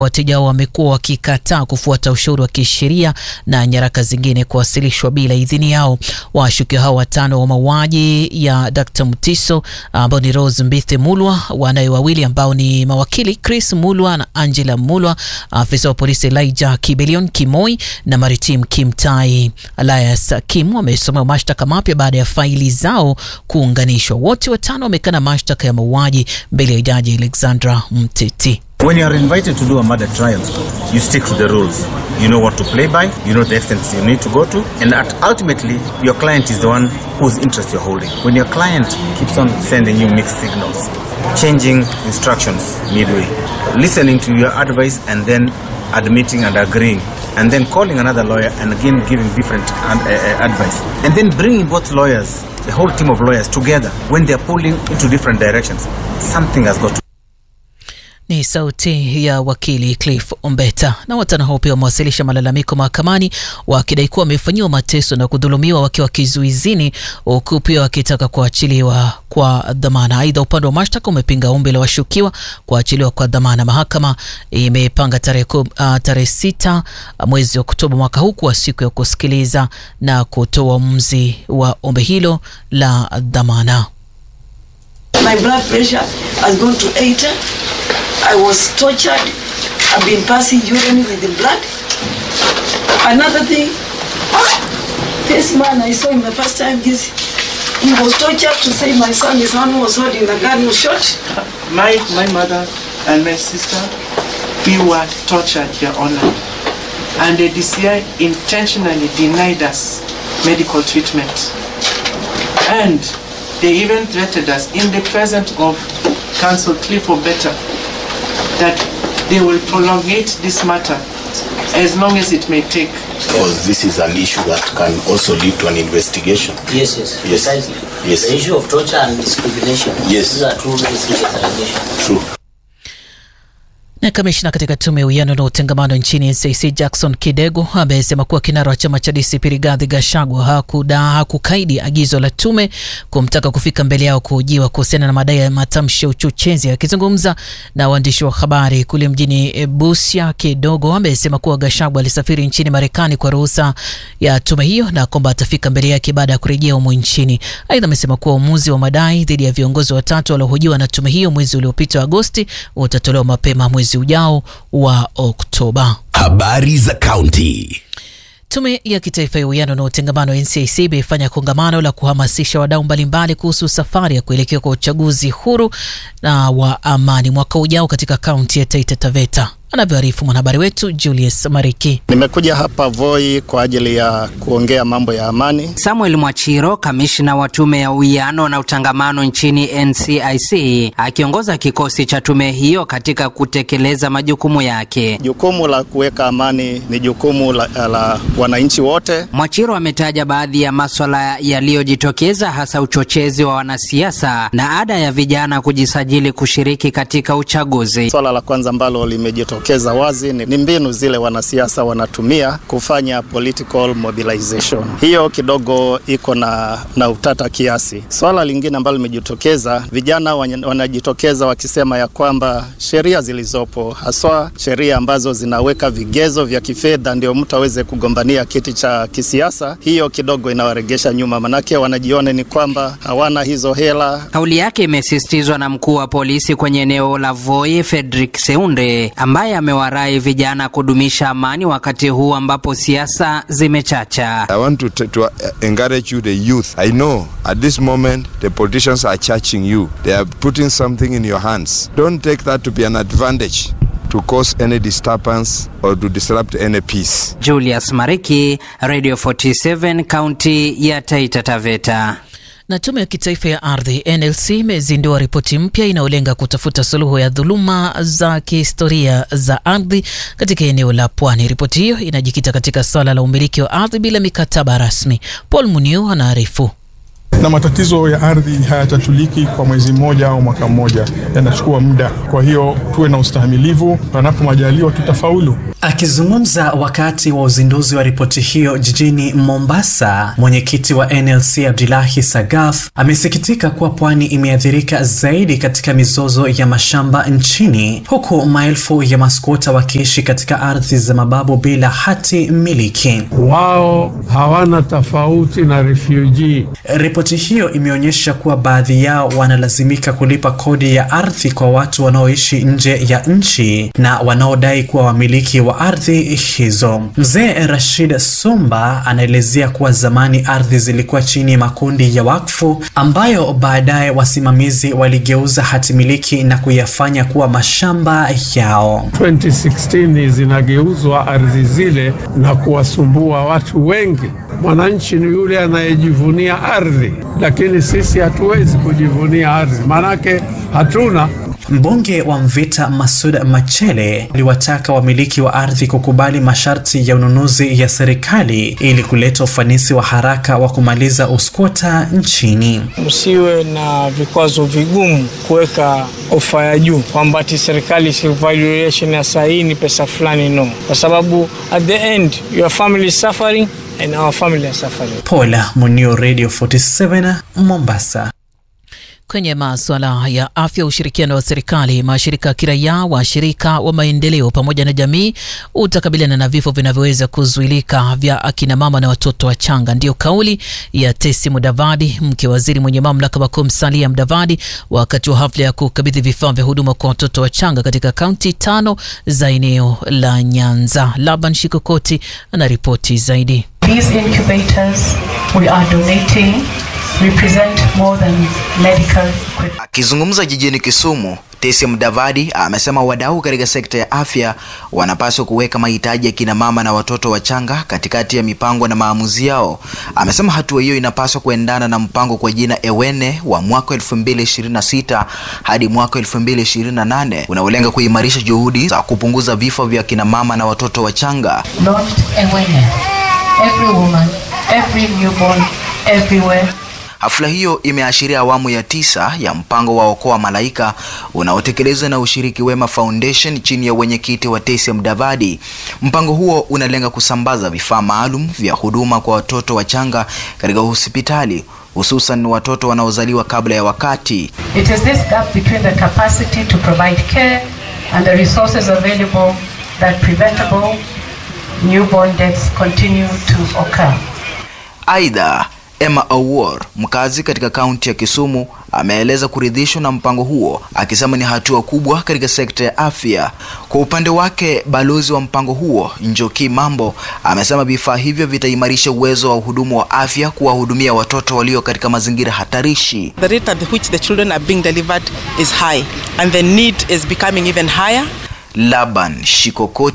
wateja wao wamekuwa wakikataa kufuata ushauri wa kisheria na nyaraka zingine kuwasilishwa bila idhini yao. Washukiwa hao watano wa mauaji ya Dr. Mutiso ambao ni Rose Mbithi Mulwa, wanawe wawili ambao ni mawakili Chris Mulwa na Angela Mulwa, afisa wa polisi Elijah Kibelion Kimoi na Maritim Kimtai Elias Kim wamesomewa mashtaka mapya baada ya faili zao kuunganishwa. Wote watano wamekana mashtaka ya mauaji mbele ya jaji Alexandra Mteti. When you are invited to do a murder trial, you stick to the rules. You know what to play by, you know the extent you need to go to, and at ultimately, your client is the one whose interest you're holding. When your client keeps on sending you mixed signals, changing instructions midway, listening to your advice and then admitting and agreeing, and then calling another lawyer and again giving different uh, uh, advice, and then bringing both lawyers, the whole team of lawyers together when they're pulling into different directions, something has got to Ni sauti ya wakili Cliff Ombeta. Na watano hao pia wamewasilisha malalamiko mahakamani wakidai kuwa wamefanyiwa mateso na kudhulumiwa wakiwa kizuizini, huku pia wakitaka kuachiliwa kwa dhamana. Aidha, upande wa mashtaka umepinga ombi la washukiwa kuachiliwa kwa dhamana. Mahakama imepanga tarehe uh, tarehe sita mwezi Oktoba mwaka huu kuwa siku ya kusikiliza na kutoa uamuzi wa ombi hilo la dhamana. My blood pressure has gone to 80. I was tortured. I've been passing urine with the blood. Another thing, this man I saw him the first time, this, he was tortured to say my son, his son was holding the gun, was shot. My, my mother and my sister, we were tortured, Your Honor. And the DCI intentionally denied us medical treatment. And they even threatened us in the presence of Counsel Cliff Better that they will prolongate this matter as long as it may take. Because this is an issue that can also lead to an investigation. Yes, yes, Yes. precisely. Yes. The issue of torture and discrimination. Yes. These are two very serious allegations. True. Na kamishna katika tume ya uwiano na utengamano nchini NCC Jackson Kidego amesema kuwa kinara wa chama cha DCP Rigathi Gachagua hakuda hakukaidi agizo la tume kumtaka kufika mbele yao kuhojiwa kuhusiana na madai ya matamshi ya uchochezi. Akizungumza na waandishi wa habari kule mjini Busia, Kidogo amesema kuwa Gachagua alisafiri nchini Marekani kwa ruhusa ya tume hiyo na kwamba atafika mbele yake baada ya kurejea humu nchini. Aidha, amesema kuwa uamuzi wa madai dhidi ya viongozi watatu waliohojiwa na tume hiyo mwezi uliopita wa Agosti utatolewa mapema mwezi ujao wa Oktoba. Habari za kaunti. Tume ya Kitaifa ya Uwiano na Utengamano NCIC imefanya kongamano la kuhamasisha wadau mbalimbali kuhusu safari ya kuelekea kwa uchaguzi huru na wa amani mwaka ujao katika kaunti ya Taita Taveta. Anavyoarifu mwanahabari wetu Julius Mariki. Nimekuja hapa Voi kwa ajili ya kuongea mambo ya amani. Samuel Mwachiro, kamishna wa tume ya uwiano na utangamano nchini NCIC, akiongoza kikosi cha tume hiyo katika kutekeleza majukumu yake. Jukumu la kuweka amani ni jukumu la, la wananchi wote. Mwachiro ametaja baadhi ya maswala yaliyojitokeza, hasa uchochezi wa wanasiasa na ada ya vijana kujisajili kushiriki katika uchaguzi. Swala la kwanza ambalo limejitokeza wazi ni, ni mbinu zile wanasiasa wanatumia kufanya political mobilization. Hiyo kidogo iko na, na utata kiasi. Swala lingine ambalo limejitokeza, vijana wanya- wanajitokeza wakisema ya kwamba sheria zilizopo, haswa sheria ambazo zinaweka vigezo vya kifedha ndio mtu aweze kugombania kiti cha kisiasa, hiyo kidogo inawaregesha nyuma, manake wanajiona ni kwamba hawana hizo hela. Kauli yake imesisitizwa na mkuu wa polisi kwenye eneo la Voi, Fredrick Seunde, ambaye amewarai vijana kudumisha amani wakati huu ambapo siasa zimechacha. I want to, t- to uh, encourage you, the youth. I know at this moment the politicians are charging you. They are putting something in your hands. Don't take that to be an advantage to cause any disturbance or to disrupt any peace. Julius Mariki, Radio 47, kaunti ya Taita Taveta. Na tume ya kitaifa ya ardhi NLC imezindua ripoti mpya inayolenga kutafuta suluhu ya dhuluma za kihistoria za ardhi katika eneo la pwani. Ripoti hiyo inajikita katika swala la umiliki wa ardhi bila mikataba rasmi. Paul Muniu anaarifu. na matatizo ya ardhi hayatatuliki kwa mwezi mmoja au mwaka mmoja, yanachukua muda. Kwa hiyo tuwe na ustahimilivu, panapo majaliwa tutafaulu. Akizungumza wakati wa uzinduzi wa ripoti hiyo jijini Mombasa, mwenyekiti wa NLC Abdullahi Sagaf amesikitika kuwa pwani imeathirika zaidi katika mizozo ya mashamba nchini, huku maelfu ya maskota wakiishi katika ardhi za mababu bila hati miliki. Wao hawana tofauti na refugee. Ripoti hiyo imeonyesha kuwa baadhi yao wanalazimika kulipa kodi ya ardhi kwa watu wanaoishi nje ya nchi na wanaodai kuwa wamiliki wa ardhi hizo. Mzee Rashid Sumba anaelezea kuwa zamani ardhi zilikuwa chini ya makundi ya wakfu ambayo baadaye wasimamizi waligeuza hatimiliki na kuyafanya kuwa mashamba yao. 2016 zinageuzwa ardhi zile na kuwasumbua watu wengi. Mwananchi ni yule anayejivunia ardhi, lakini sisi hatuwezi kujivunia ardhi, maanake hatuna Mbunge wa Mvita Masud Machele aliwataka wamiliki wa ardhi kukubali masharti ya ununuzi ya serikali ili kuleta ufanisi wa haraka wa kumaliza uskota nchini. Msiwe na vikwazo vigumu kuweka ofa ya juu kwamba ati serikali si valuation ya saa hii ni pesa fulani, no, kwa sababu at the end your family is suffering and our family are suffering. Paula Munio, Radio 47 Mombasa. Kwenye masuala ya afya, ushirikiano wa serikali, mashirika ya kiraia, washirika wa maendeleo pamoja na jamii utakabiliana na vifo vinavyoweza kuzuilika vya akina mama na watoto wachanga. Ndiyo kauli ya Tesi Mudavadi, mke waziri mwenye mamlaka makuu Musalia Mudavadi, wakati wa hafla ya kukabidhi vifaa vya huduma kwa watoto wachanga katika kaunti tano za eneo la Nyanza. Laban Shikokoti anaripoti zaidi. These incubators we are donating represent more than medical equipment. Akizungumza jijini Kisumu, Tesi Mudavadi amesema wadau katika sekta ya afya wanapaswa kuweka mahitaji ya kina mama na watoto wachanga katikati ya mipango na maamuzi yao. Amesema hatua hiyo inapaswa kuendana na mpango kwa jina Ewene wa mwaka 2026 hadi mwaka 2028 unaolenga kuimarisha juhudi za kupunguza vifo vya kina mama na watoto wachanga. Launched Ewene. Every woman, every newborn, everywhere. Hafla hiyo imeashiria awamu ya tisa ya mpango wa Okoa Malaika unaotekelezwa na Ushiriki Wema Foundation chini ya wenyekiti wa Tesi Mudavadi. Mpango huo unalenga kusambaza vifaa maalum vya huduma kwa watoto wachanga katika hospitali hususan watoto wanaozaliwa kabla ya wakati. It is this gap between the capacity to provide care and the resources available that preventable newborn deaths continue to occur. Aidha, Emma Awor, mkazi katika kaunti ya Kisumu, ameeleza kuridhishwa na mpango huo, akisema ni hatua kubwa katika sekta ya afya. Kwa upande wake, balozi wa mpango huo Njoki Mambo amesema vifaa hivyo vitaimarisha uwezo wa uhudumu wa afya kuwahudumia watoto walio katika mazingira hatarishi. The rate at which the children are being delivered is high and the need is becoming even higher. Laban Shikokoti